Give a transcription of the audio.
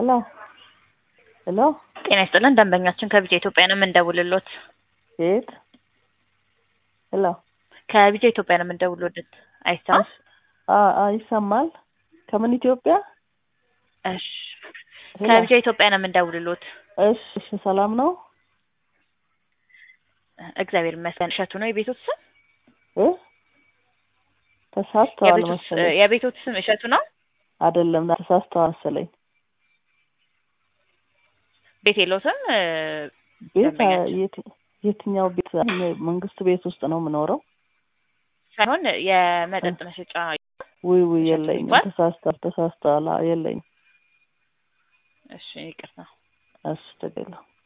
ሄሎ ሄሎ ጤና ይስጥልን ደንበኛችን ከቢጃ ኢትዮጵያ ነው የምንደውልሎት። የት ሄሎ ከቢጃ ኢትዮጵያ ነው የምንደውልሎት። አይሰማም? አ- አ- ይሰማል ከምን ኢትዮጵያ እሺ ሄሎ። ከቢጃ ኢትዮጵያ ነው የምንደውልሎት። እሺ እሺ ሰላም ነው እግዚአብሔር ይመስገን። እሸቱ ነው የቤቶት ስም? እ ተሳስተዋል የቤቶት መሰለኝ የቤቶት ስም እሸቱ ነው? አይደለም ተሳስተዋል መሰለኝ ቤት የለውትም? እ፣ ቤት ደንበኛችን። የት- የትኛው ቤት እኔ መንግስት ቤት ውስጥ ነው የምኖረው ሳይሆን የመጠጥ መሸጫ ውይ ውይ እሸቱ የለኝም ይባል? ተሳስተዋል ተሳስተዋል አዎ፣ የለኝም እሺ ይቅርታ። እሺ ችግር የለውም